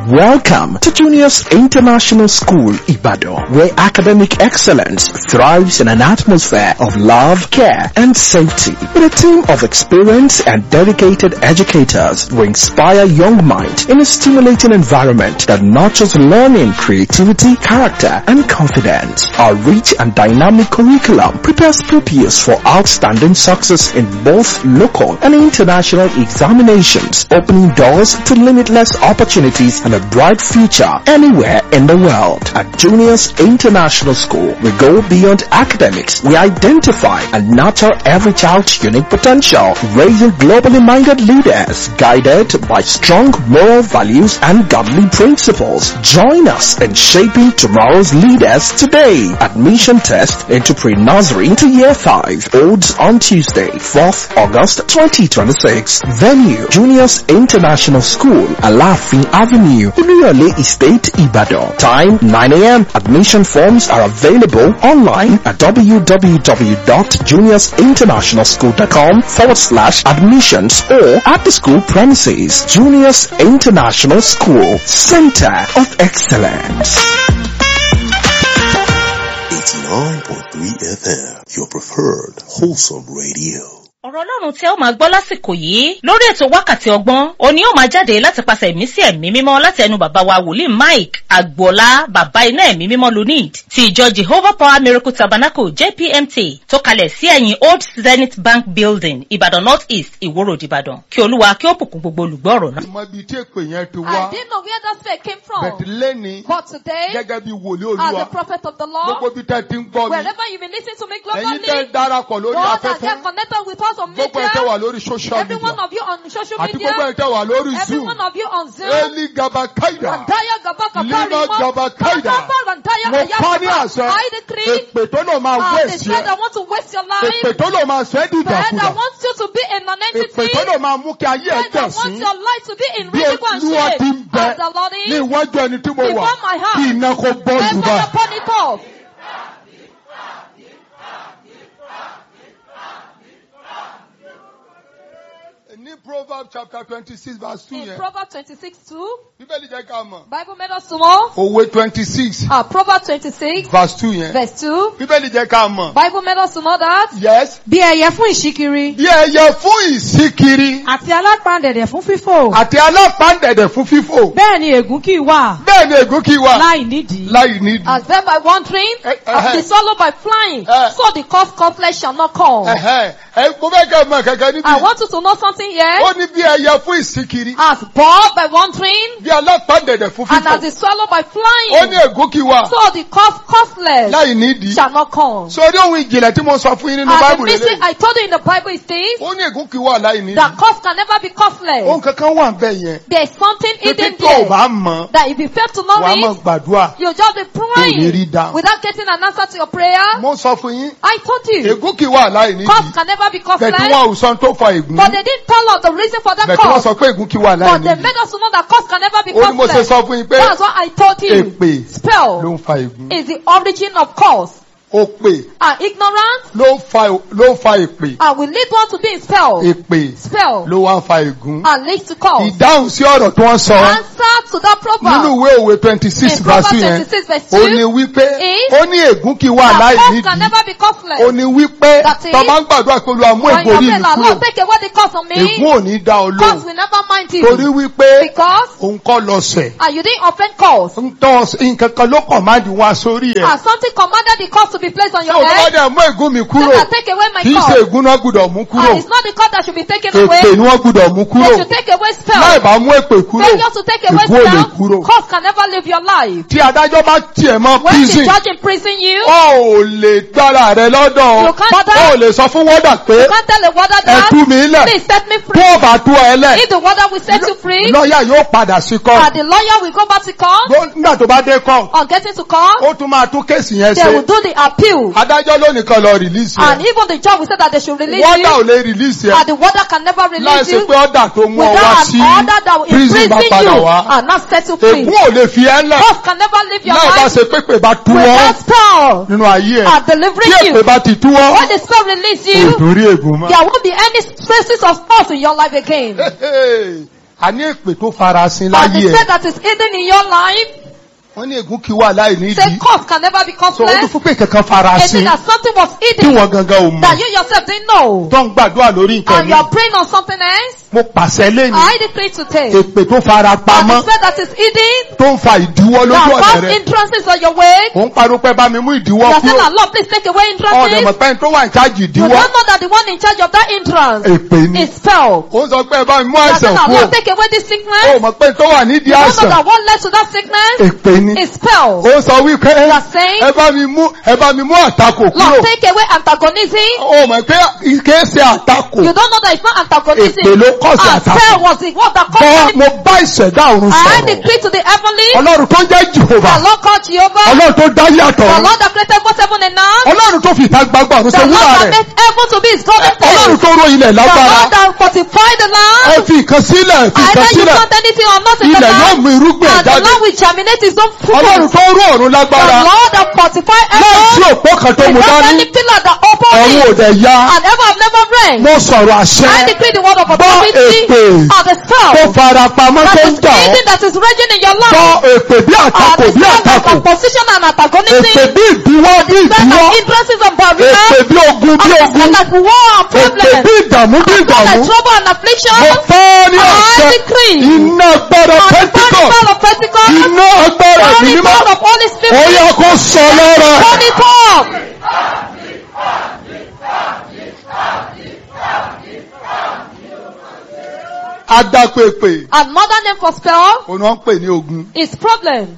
Welcome to Juniors International School, Ibadan, where academic excellence thrives in an atmosphere of love, care, and safety. With a team of experienced and dedicated educators who inspire young minds in a stimulating environment that nurtures learning, creativity, character, and confidence. Our rich and dynamic curriculum prepares pupils for outstanding success in both local and international examinations, opening doors to limitless opportunities and a bright future anywhere in the world. At Juniors International School, we go beyond academics. We identify and nurture every child's unique potential, raising globally minded leaders guided by strong moral values and godly principles. Join us in shaping tomorrow's leaders today. Admission test into pre-nursery to year 5 holds on Tuesday, 4th August 2026. Venue, Juniors International School, Alafin Avenue, Uluyole Estate, Ibadan. Time 9 a.m. Admission forms are available online at www.juniorsinternationalschool.com forward slash admissions or at the school premises. Juniors International School, Center of Excellence. 89.3 FM, your preferred wholesome radio. ọ̀rọ̀ ọlọ́run tí ẹ ó máa gbọ́ lásìkò yìí lórí ètò wákàtí ọgbọ́n òní ó máa jáde láti pàṣẹ ẹ̀mí sí ẹ̀mí mímọ́ láti ẹnu bàbá wa wòlíì mike agboola bàbá iná ẹ̀mí mímọ́ lunid ti ìjọ jehovah power miracle tabernacle jpmt tó kalẹ̀ sí ẹ̀yìn old zenith bank building ìbàdàn north east ìwó road ìbàdàn kí olúwa kí ó bùkún gbogbo olùgbọ́ ọ̀rọ̀ náà. mọ ibi tí èpè yẹn ti I wá didn't know where that faith came bẹ̀tì from. lẹ́ni But today, gẹ́gẹ́ bí wòlíì as the olúwa prophet of the gbogbo Lord, bí tẹ́ ti ń gbọ́ mi wherever you've been listening to me ẹ̀yin tẹ́ globally, darapọ̀ lórí those that afẹ́fẹ́ get connected with us on gbogbo ẹ̀ tẹ́ media, wà lórí social every one media of you on social àti gbogbo media, ẹ̀ tẹ́ wà lórí every zoom one of you on Zoom, eli gabakaida Randaya Gabaka Lima Gabakaida. Gabaka Randaya mo pa ní Ayaka àṣẹ I decree, èpè tó lò máa uh, the wéèsì spirit ẹ that want to waste your èpè life, tó lò máa sọ ẹ́ spirit dìdàkudà that wants you to be a èpè non-entity, tó lò máa mú kí ayé ẹ spirit that tẹ̀sí wants your life to be in bí ridicule and olúwa ti ń shame, bẹ as the Lord ní is, iwájú ẹni tí mo wà before my heart. kí iná kó bọ́ Let jù fire bá. upon it off. ní proverbs chapter twenty six verse two In yẹn Proverbs 26 2, bíbélì jẹ́ ká mọ̀ Bible made us to know. òwe twenty six Uh, Proverbs 26 verse two yẹn verse 2, bíbélì jẹ́ ká mọ̀ Bible made us to know that. yes bí ẹyẹ fún ìṣíkiri bí ẹyẹ fún ìsíkiri àti alápàǹdẹ̀dẹ̀ fún fífò àti alápàǹdẹ̀dẹ̀ fún fífò bẹ́ẹ̀ ni ègún kì í wà bẹ́ẹ̀ ni ègún kì í wà láì nídìí. láì nídìí. As them by wandering, Eh, as eh. the swallow by flying, Eh. so the cough cough flesh shall not come. Ẹ̀hẹ́, ẹ mo fẹ́ kẹ́ ẹ mọ̀ kankan I níbí. want you to know something here. ó ní bí ẹyẹ fún ìsíkiri As bird by wandering, bí alápàǹdẹ̀dẹ̀ fún and as fífò the swallow by ó ní flying, ègún kì í wà so the cough cough flesh láì nídìí. shall not come. sórí ohun ìjìnlẹ̀ tí mo sọ fún yín nínú And the báìbù mystery lélẹ̀ I told you in the Bible is this, ó ní ègún kì í wà láì nídìí. that cough can never be coughless. ohun kankan wà bẹ́ẹ̀ yẹn There's something títí hidden tó o there. bá mọ̀ That if you fail to know wàá mọ̀ it, gbàdúrà. you'll just be Kò ní rí praying dáhùn. without getting an answer to your prayer. mo sọ fún yín I told you, ègún kì í wà láì nídìí. cough can never be bẹ̀tí coughless. wọn ò sọ tó fa ègún. But they didn't tell us the reason for that bẹ̀tí wọ́n cough. sọ pé ègún kì í wà láì But they nídìí. made us to know that cough can never be ó ní mo ṣe coughless. sọ fún yín pé That's what I told you. èpè ló Spell ń fa ègún. is the origin of cause. òpè And ignorance ló ń fa ló ń fa èpè. and will lead one to be in spell. èpè Spell ló wá ń fa ègún. and leads to cause. ìdáhùn sí ọ̀rọ̀ tí wọ́n sọ Answer to that nínú proverb. ìwé òwe twenty six In verse Proverbs yẹn 26 verse ó 2, ní wípé is ó ní ègún kì í wà láì that cough can nídìí never be coughless. ó ní wípé That is, tó bá ń gbàdúrà pé olúwa mú When ègbò you orí pray, mi Lord, kúrò Lord, take away the curse on me. ègún ò ní dá ọ Cause lóhùn will never mind you. torí wípé Because òun kọ́ lọ sẹ̀ and you didn't offend cause. ń tọ́ nǹkan kan ló kàn máa di wá sórí ẹ̀ And something commanded the cause to be placed on ṣé your o tó bá head. dẹ̀ mú ègún mi So kúrò that take away my kì í ṣe cause. ègún náà gbúdọ̀ mú kúrò And it's not the cause that should be taken èpè away. ni wọ́n gbúdọ̀ mú kúrò They should take away láì spell. bá mú èpè kúrò Failure to take away ègún ò lè spell. kúrò Cause can never live your life. tí adájọ́ bá tiẹ̀ mọ́ When the prison judge imprison you, ó ò lè gbára rẹ lọ́dọ̀ You can't- ó ò lè sọ fún wọ́dà pé you can't tell a warder ẹ that. tú mi lẹ̀ Please set me tó free. o bá tú ẹ lẹ̀ If the warder will set you free, lọ́ọ̀yà yóò padà sí kọ́ and the lawyer will go back to court, nígbà tó bá dé kọ́ on getting to court, ó tún máa tún kéèsì yẹn they will ṣe do the appeal. adájọ́ lónìí kan lọ rìlíìsì And ẹ̀ even the judge will say that they should release wọ́dà ò you. lè rìlíìsì ẹ̀ And the warder can never release láìsí you pé ọ̀dà tó mú ọ wá without sí an order that will prison bá imprison padà you wá and not set you free. ègún ò lè fi ẹ́ lẹ̀ Cause can never live your láì bá life ṣe pépè bá tú ọ́ without spell nínú ayé ẹ̀ and tí delivering èpè you. bá ti tú ọ́ When the spell release kò you, dórí ègún mọ́. there won't be any traces of spells in your life again. a ní èpè tó farasin And láyé the ẹ̀ faith that is hidden in your life, wọ́n ní ègún kí wà láì say nídìí cause can never be so ó tún causeless. fún pé kankan It farasin means that something was tí hidden wọ́n gangan ò that mọ̀ you yourself didn't know. tó ń gbàdúrà lórí nǹkan And mi you are praying on something else. mo pàṣẹ lẹ́nu I decree today. èpè tó fara And pamọ́ the faith that is hidden, tó ń fa ìdíwọ́ lójú that ọ̀nà cause rẹ̀ entrances on your way. ò ń pariwo pé bá mi mú ìdíwọ́ You are saying kúrò that Lord, please take away ọ̀dẹ̀ entrances. mọ̀ pé ẹni tó wà ní chájì You ìdíwọ́ don't know that the one in charge of that entrance èpè ni is spell. ó ń sọ pé bá mi mú You are àìsàn saying that kúrò Lord, take away this ó sickness. mọ̀ pé ẹni tó wà nídìí You don't know àìsàn that what led to that sickness èpè ni is spell. ó sọ wípé You are saying, ẹ bá mi mú ẹ bá mi mú àtakò kúrò Lord, take away antagonism. ó mọ̀ pé kìí ṣe àtakò You don't know that it's not antagonism. èpè ló kọ̀ sí And spell àtakò was the what that bọ́ caused mo it. bá ìṣẹ̀dá ọ̀run I sọ̀rọ̀ decree to the heavenly, ọlọ́run tó ń jẹ́ jehova the Lord called Jehovah, ọlọ́run tó dá yàtọ̀ the Lord that created both heaven and earth, ọlọ́run tó fi ìta gbangba ọ̀run the ṣe Lord wúrà that rẹ̀ made heaven to be his golden ọlọ́run place, tó ró ilẹ̀ the lágbára Lord that fortified the ẹ land. fi ìkan sílẹ̀ fi ìkan Either you sílẹ̀ plant anything or not in the ilẹ̀ yóò land, mú irúgbìn ẹ̀ and the jáde land will germinate his own fruit. ọlọ́run tó ró ọ̀run The lágbára Lord that fortified láì sí heaven, òpó kan tó mú without dání any pillar that opened ọ̀run ò it, dẹ̀ ya and heaven have never rained. mo sọ̀rọ̀ àṣẹ I decree the word of Bọ́ authority èpè of the tó spell fara pamọ́ that tó ń is jà ọ́ hidden, that is raging in your bọ́ life. èpè bí Of àtakò the bí spell of àtakò opposition and èpè antagonism. bí ìdíwọ́ bí Spell ìdíwọ́ of hindrances and barriers. èpè bí ogun bí And the ogun spell of war and èpè problems. bí ìdààmú bí Spell ìdààmú of trouble and affliction. mo fẹ́ ní I ọ̀sẹ̀ decree. iná agbára On the burning pẹ́ntíkọ̀ spell of Pentecost. iná agbára Holy ìbímọ God of Holy ó Spirit. yẹ kó sọ lára Holy God. adápèpè Another name for spell òun náà ń pè ní ogun is problem.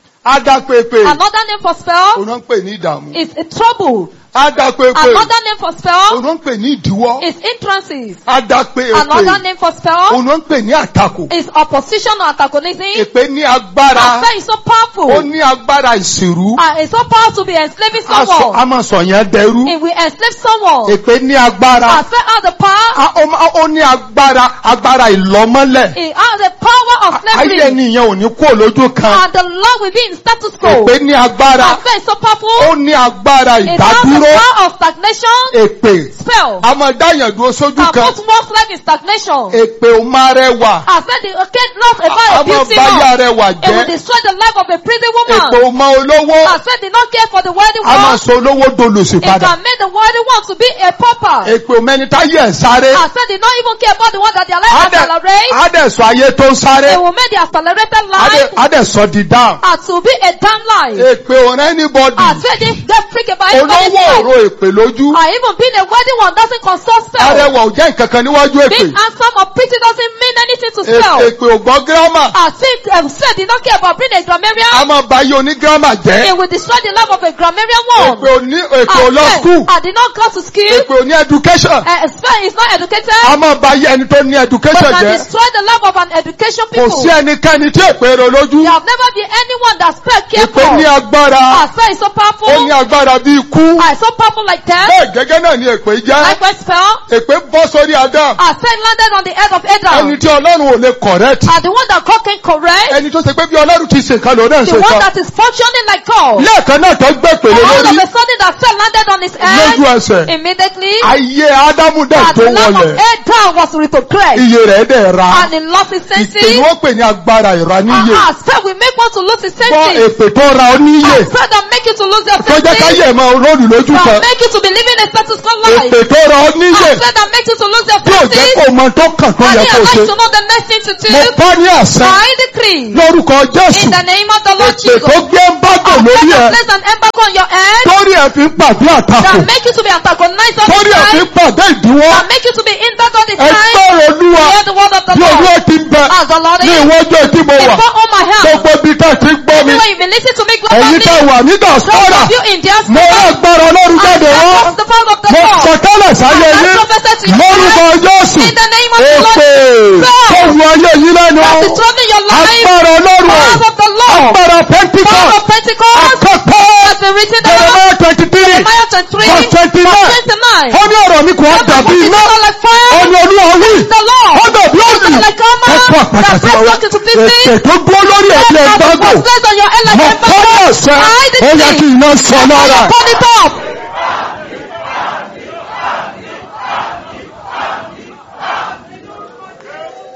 adápèpè Another name for spell òun náà ń pè ní ìdààmú is a trouble. adápèpè Another name for òun spell náà ń pè ní ìdíwọ́ is entrances. adápèpè Another name for spell òun náà ń pè ní àtakò is opposition or antagonism. èpè ní agbára Affair is so ó powerful. ní agbára ìsìrú And it's so powerful to be enslaving a sọ- someone. a máa sọ yẹn dẹrú If we enslave someone, èpè ní agbára affair has the power, a- ó má- ó ní agbára agbára ìlọ́mọ́lẹ̀ it has the power of ayé slavery. ẹni yẹn ò ní kú lójú kan And the Lord will be in status quo. èpè ní agbára Affair is so ó powerful. ní agbára It has the ìdádúró power of stagnation. èpè Spell. a máa dáyàn dúró sójú Can kan put one's life in stagnation. èpè ò máa rẹwà Affair the okay, lost a about a máa beauty báyà man. rẹwà It will jẹ́ destroy the life of a pretty èpè woman. ò mọ olówó Affair did not care for the wealthy a máa one. sọ olówó dolòṣì It padà can make the wealthy one to be a pauper. èpè ò mẹni táyé ẹ̀ sáré Affair did not even care about the one that their life á dẹ̀- accelerate. á dẹ̀ sọ ayé tó ń sáré It will make the accelerated á dẹ̀- life á dẹ̀ sọ di dáhùn and to be a damn life. èpè ò rẹ́ anybody Affair didn't get freak about anybody's olówó life. òro èpè lójú And even being a wealthy one doesn't consult spell. arẹwà ò jẹ́ nǹkan kan níwájú èpè Being handsome or pretty doesn't mean anything to Èpè- spell. èpè ò gbọ́ gírámà I think um, said did not care about being a a grammarian. máa ba ayé onígírámà jẹ́ It will destroy the life of a grammarian èpè one. ò ní èpè ò I lọ said, skul I did not go to school. èpè ò ní education Uh, spell is not educated. a máa ba ayé ẹni tó ní But education can jẹ́ destroy the life of an education kò people. sí ẹnikẹ́ni tí èpè rẹ lójú There have never been anyone that spell care èpè ní for. agbára I spell is so powerful. ó ní agbára bí ikú I so powerful like that. bẹ́ẹ̀ gẹ́gẹ́ náà ni èpè jẹ́ Likewise spell. èpè bọ́ sórí Adam I spell landed on the head of ẹni Adam. tí Ọlọ́run ò lè correct And the one that God can correct. ẹni tó ṣe pé bí Ọlọ́run ti ṣe kan lòun náà The ṣe one kan that is functioning like God. lẹ́ẹ̀kan náà tó gbé pèlè All of lórí a sudden that spell landed on his head. lójú ẹsẹ̀ Immediately. ayé Ádámù dẹ̀ And tó the life of wọlẹ̀ Adam was retrogressed. iye rẹ̀ dẹ̀ ra And he lost his ìpè ni senses. wọ́n pè ní agbára ìraníyè Ah, spell will make one to lose his gbọ́ senses. èpè tó ra ọ níyè Ah, spell that make you to lose your tó jẹ́ senses. káyé ẹ̀ máa rólù lójú That kan make you to be living a status quo life. èpè tó ra ọ níyè Ah, spell that make you to lose your tí ò jẹ́ senses. kó mọ tó kàn tó And yẹ you kó are ṣe like to know the next thing to do. mo bá ní àṣẹ I decree. lórúkọ Jésù In the name of the Lord èpè Jesus. tó gbé ń bágò I lórí ẹ place an embargo on your head. torí ẹ fi ń pàdé àtakò That make you to be antagonized all the torí ẹ fi time. ń pàdé ìdíwọ́ That make you to be hindered all the ẹ time. gbọ́rọ̀ olúwa Hear the word of the bí olúwa Lord. ti ń bẹ As the Lord ní is. ìwọ́jọ́ tí mo wà Before all my help. gbogbo ibi tá ti ń gbọ́ mi Everywhere you may listen to me ẹ̀yin tá globally. wà ní Those dàsọ́rà of you in diaspora. mo rà gbọ́rọ̀ ọlọ́run I jáde wá was the power of the mo Lord. sọtẹ́lẹ̀ sáyé I yín prophesy to you. lórúkọ Jésù In the name of the Lord. èpè tó wù ayé yín lẹ́nu That is troubling your life. agbára ọlọ́run Powers of the Lord. agbára Power Pentecost of Pentecost. akẹ́kọ̀ọ́ Has been written down. Jeremiah twenty three Jeremiah 23. verse twenty nine verse 29. ó ní ọ̀rọ̀ mi kò wá dàbí iná like fire. ó ní olúwa wí The Lord. ó dàbí òdì like armor. ẹ̀kọ́ àpàtà That sí ọwọ́ breaks into pieces. ètè tó dúró lórí ẹ̀bí That ẹ̀gbágbò was placed on your head like mo a kọ́ ní ọ̀sẹ̀ I ó yẹ kí decree. iná sọ lára Burn it up.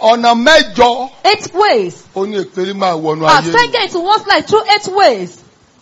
ọ̀nà mẹ́jọ Eight ways. ó ní èpè máa wọnú As ayé faith yìí. get into one's life through eight ways.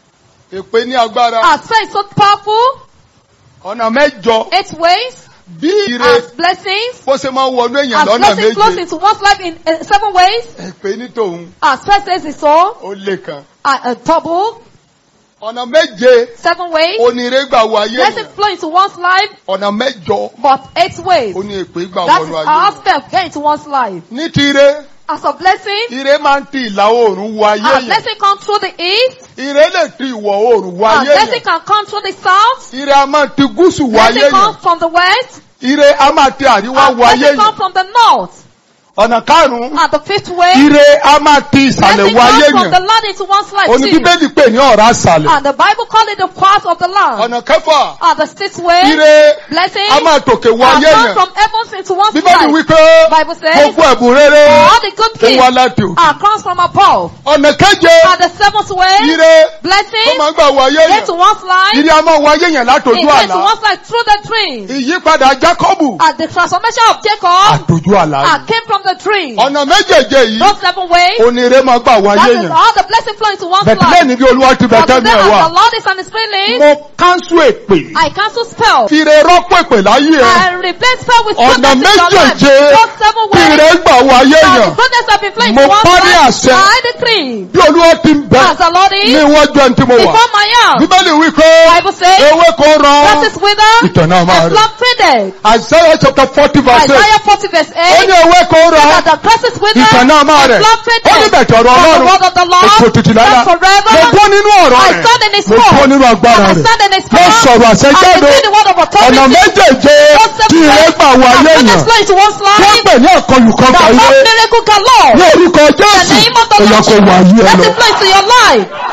èpè ní agbára As faith so powerful. ọ̀nà mẹ́jọ Eight ways. bí ire As blessings. bó ṣe máa wọnú èèyàn As lọ́nà blessings flows méje into one's life in uh, seven ways. èpè ní tòun As faith says it's all. ó lé kan. Uh, uh, double. ọ̀nà méje Seven ways. onire gbà wọ ayé Blessings yẹn flow into one's life. ọ̀nà mẹ́jọ But eight ways. ó ní èpè gbà That is wọnú ayé how yẹn. faith get into one's life. ní ti ire As a blessing. ire máa ń ti ìlà oòrùn wọ ayé As yẹn blessing comes through the east. ire lè ti ìwọ̀ oòrùn wọ As ayé blessing yẹn can come through the south. ire a máa ti gúúsù wọ ayé Blessing yẹn comes from the west. ire a máa ti àríwá And wọ ayé blessing yẹn comes from the north. ọ̀nà karùn-ún And the fifth way. ire a máa ti ìsàlẹ̀ Blessing wọ ayé comes from the yẹn land into one's life òní too. bíbélì pè ní ọ̀rá àsàlẹ̀ And the Bible called it the path of the land. ọ̀nà kẹfà And the sixth way. ire Blessing. a máa tòkè wọ And ayé comes yẹn from heavens into one's bíbélì life. wípé Bible says. gbogbo ẹ̀bùn rere All the good ó things wá láti òkè are comes from above. ọ̀nà keje And the seventh way. ire ó Blessing. máa ń gbà wọ ayé Get to yẹn one's life. ire a máa wọ ayé yẹn látòjú It gets to àlá one's life through the dream. ìyípadà jákọ́bù And the transformation of Jacob àtòjú àlá uh, yìí. came from the dream. ọ̀nà méjèèjì yìí Those seven ways. onire máa gbà wọ That ayé is yẹn all the blessing flow into one's bẹ̀tẹ̀ life. lẹ́ni bí olúwa ti But bẹ̀tẹ̀ today mi ẹ̀ as wá the Lord is on his feeling, mo kánṣu èpè I cancel spell. fire rọ́pò èpè láyé ẹ̀ I replace spell with ọ̀nà goodness in your life. méjèèjì Those seven tí ways. ire gbà wọ ayé Now yẹn the goodness have been flowing Mo into one's parí life. àṣẹ. I decree. bí olúwa ti ń bẹ As the Lord ní is, iwájú ẹni tí mo wà before my house. bíbélì wípé Bible says, ewé kan rọ that is wither, ìtàn náà máa and rẹ̀ plum faded. Isaiah chapter forty verse eight Isaiah 40 verse ó 8. ní ewé kan rọ That the grass is wither, ìtàn náà máa and rẹ̀ plum ó ní faded. bẹ̀tẹ̀ ọ̀rọ̀ But the ọlọ́run word of the Lord ètò òtítì lára stands forever. mo gbọ́ nínú ọ̀rọ̀ I rẹ̀ stand in his mo gbọ́ word. nínú agbára And I rẹ̀ stand in his mo power. sọ̀rọ̀ àṣẹ I jáde decree the word of ọ̀nà authority. méjèèjì Those seven tí ire ways. gbà wọ And ayé goodness yẹn flow into one's wọ́n life. pè ní àkọlùkọ The ayé Lord miracle galore. ní orúkọ The jésù name of the ẹ̀yà Lord. kò wọ ayé ẹ Let lọ. it flow into your life.